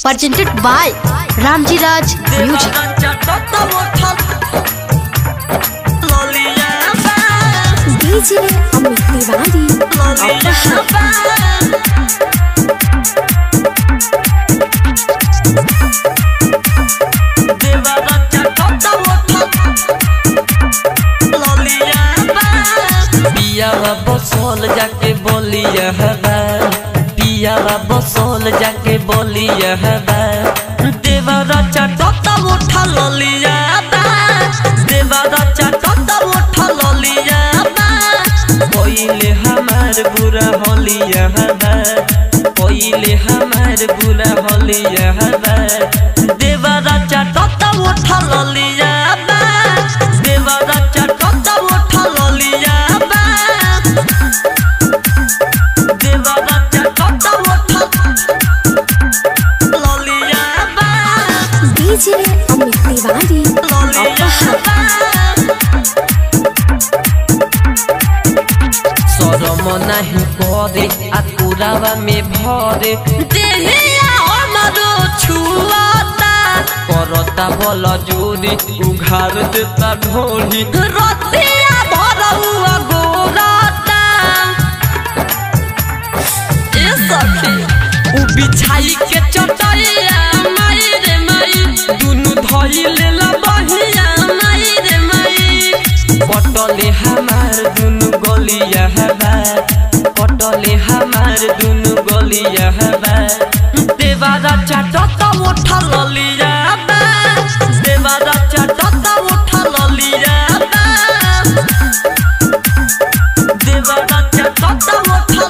presented by Ramji Raj Music. DJ Amit Tiwari पियावा बसोल जाके बोलिया हवा पियावा बसोल जाके बोलिया हवा देवरा चटता उठा ललिया बा देवरा चटता उठा ललिया बा पहिले हमार बुरा होलिया हवा पहिले हमार बुरा होलिया हवा देवरा चटता उठा ललिया बा देवरा चटता उठा ललिया बा देवरा चटता उठा ललिया बा DJ Amit Tiwari सरम नाही करे आ कुरावा में भरे देहिया हमरो छुआता करता बल जोरी उघार देता ढोली रतिया भरौआ गोराता ए सखी उ बिछाई के चटैया माई रे माई दुनु धई लेला बहिया माई रे माई पटले हमार दुनु गलिया हवा पटले हमार दुनु गलिया हवा देवारा चटत उठा ललिया बा देवारा चटत उठा ललिया बा देवारा चटत उठा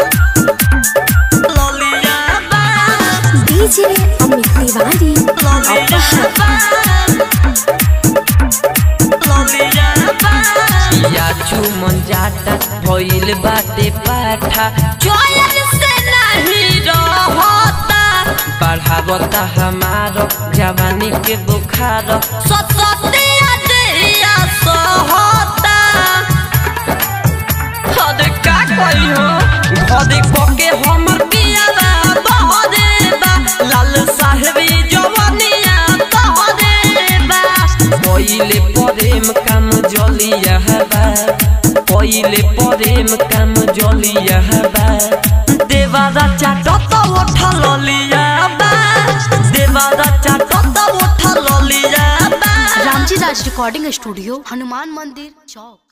ललिया बा DJ Amit Tiwari या चुमन जाता भइल बाटे पाठा चयन से नहीं रहता बढ़ावता हमारो जवानी के बुखार सततिया देया सहता हद का कही हो घरे पके हमर पियावा बहरे बा लाल साहेबी जवानिया तहरे बा पहिले प्रेम काम जलिया हवा पहिले प्रेम काम जलिया हवा देवारा चाटत उठा ललिया बा देवारा चाटत उठा ललिया बा Ramji Raj Recording Studio, Hanuman Mandir, Chowk.